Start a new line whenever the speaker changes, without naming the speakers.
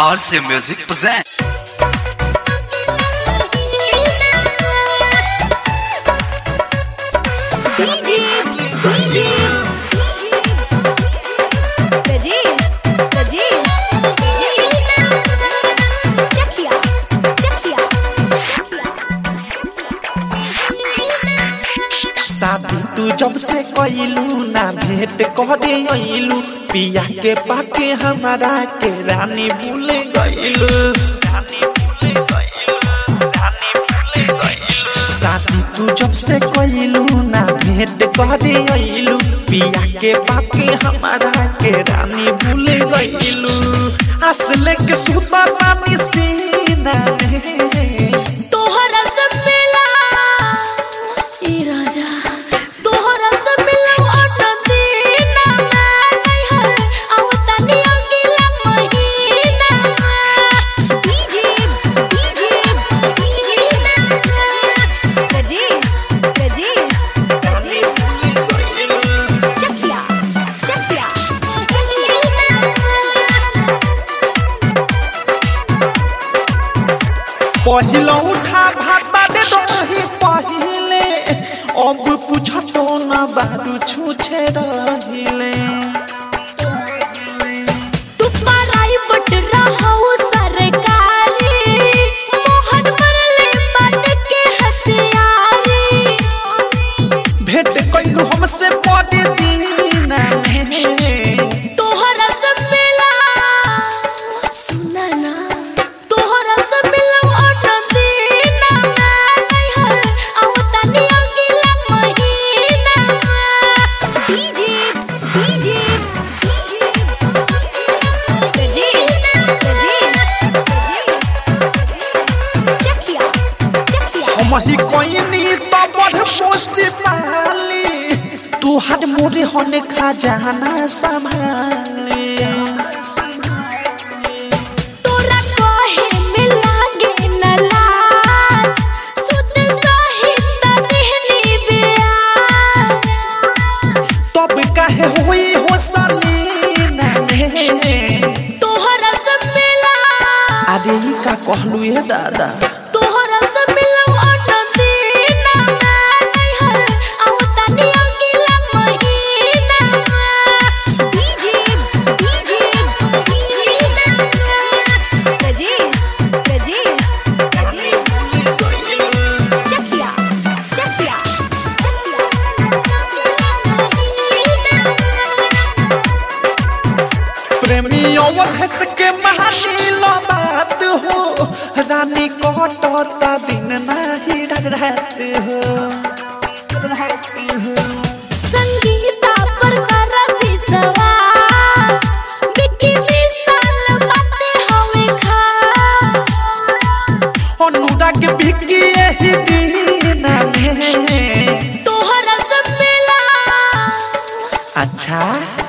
RC Music present.
DJ, DJ, Rajesh, Rajesh, Chakia, Chakia,
शादी तू जब से कइलू ना भेंट करे अइलू पिया के पाके हमारा के रानी भूल गइलू शादी तू जब से कइलू ना भेंट करे अइलू पिया के पाके हमारा के रानी भूल गइलू असले के सुता पानी सीना में
तोहरा सब मिला ए राजा तोहरा सब मिला ऑटो दीना नहीं हर आवता नी अगला महीना डीजे डीजे राजेश राजेश चकिया चकिया
पहिलो उठा भाता दे दही पहिले अब पूछतो न बारू छूछे रहिले
तू पराई बट रहू सरकारी मोहन मरले बात के हथियारी
भेंट कइलू हमसे पड़े दीना में
तोहरा सब मिला सुना ना तोहरा सब मिला ऑटो दीना नहीं हर आवता नी अगला महीना डीजे डीजे राजेश राजेश चकिया चकिया
हम ही कोइनी तो बड़ पोसी पाली तू हर मोरे होने खजाना संभाली
तोरा कहे में लागे न लाज सुत सहित देहनी ब्याज
तब काहे होई हो सलीना में
तोहरा सब मिला
अरे ई का कहलू ये दादा
तोहरा सब मिला ऑटो दीना नहीं हर आवता नी अगला महीना डीजे डीजे राजेश राजेश चकिया चकिया
प्रेमी और हंस के महानी लो बात हो रानी कटता दिन नाही रात हो रात हो
संगीता पर कर विश्वास विकी विशाल बातें हवे खास
अनुराग भिकी यही दिन में
तोहरा सब मिला
अच्छा